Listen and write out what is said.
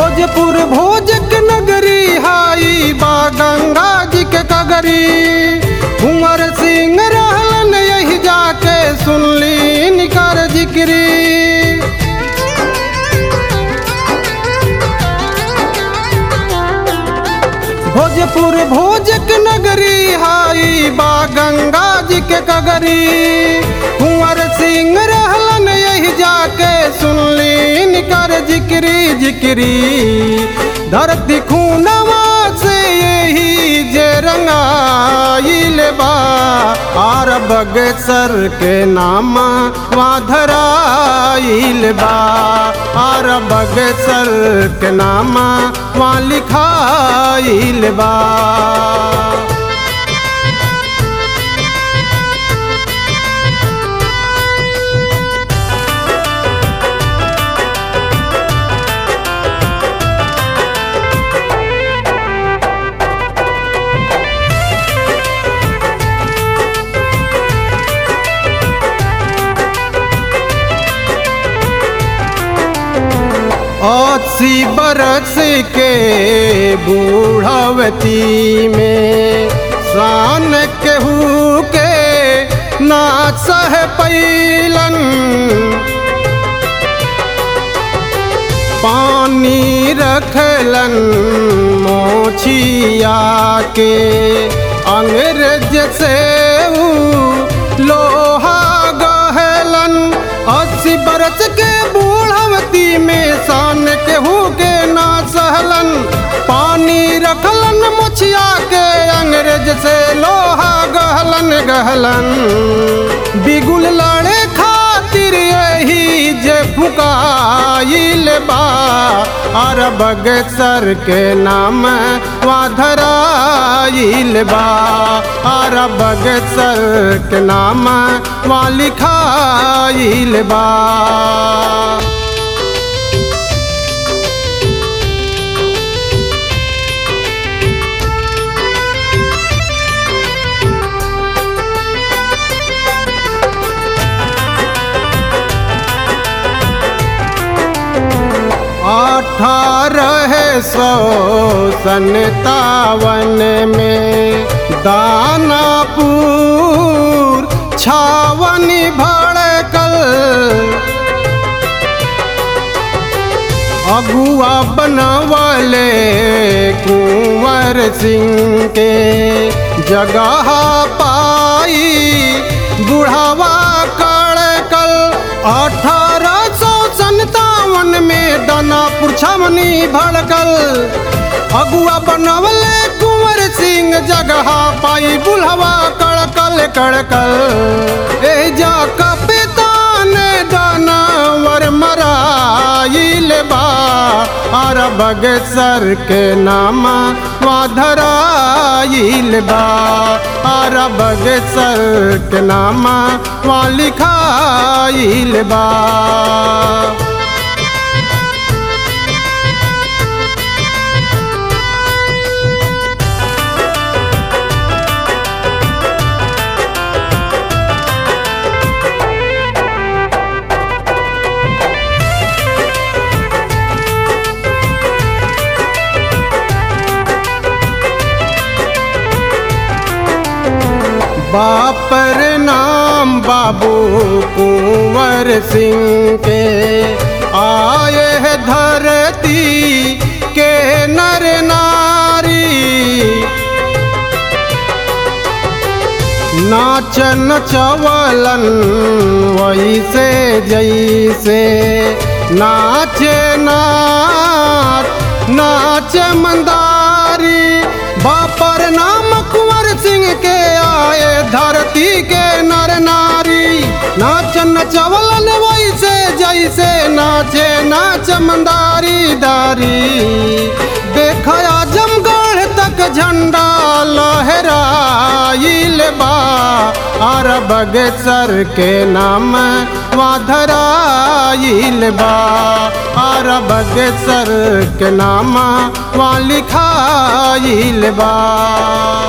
भोजपुर भोजक नगरी हाई बा गंगा जी के कगरी कुंवर सिंह रहलन यही जाके सुनली निकर जिक्री भोजपुर भोजक नगरी हाई बा गंगा जी के कगरी कुंवर सिंह रहलन यही जाके सुनली निकर जिक्री जिक्री धरती खूनवा से यही जे रंगाइल बा आर बगसर के नाम धराइल बा आर बगसर के नाम वहाँ लिखाइल बा अस्सी बरस के बूढ़वती में शान केहू के ना सह पैलन पानी रखलन मोछिया के अंग्रेज से ऊ लोहा गहलन अस्सी बरस के बूढ़वती में शान केहू के ना सहलन पानी रखलन मुछिया के अंग्रेज से लोहा गहलन गहलन बिगुल लड़े खातिर यही जे फुकाइल बा अरब सर के नाम धराइल बा अरब सर के नाम वहाँ लिखाइल बा अठारह सौ सन्तावन में दानापुर छावनी भड़कल अगुआ बनवले कुंवर सिंह के जगह पाई बुढ़ावा कड़कल अठारह सौ संतावन में दानापुर छावनी भड़कल अगुआ बनवले कुंवर सिंह जगह पाई बुढ़वा कड़कल कड़कल ए जा कपितान दानावर मराइल बा अरब सर के नाम धराइल बा अरब सर के नाम वहाँ लिखाइल बा बापर नाम बाबू कुंवर सिंह के आए है धरती के नर नारी नाचन चवलन वैसे जैसे नाचे नाच नाच मंदारी बापर नाम कुंवर सिंह के आए धरती के नर नारी नाचन चवलन वैसे जैसे नाचे नाच मंदारी दारी देखया जमगढ़ तक झंडा लहराइल बा अरब सर के नाम वहाँ धराइल बा अरब सर के नाम वहाँ लिखाइल बा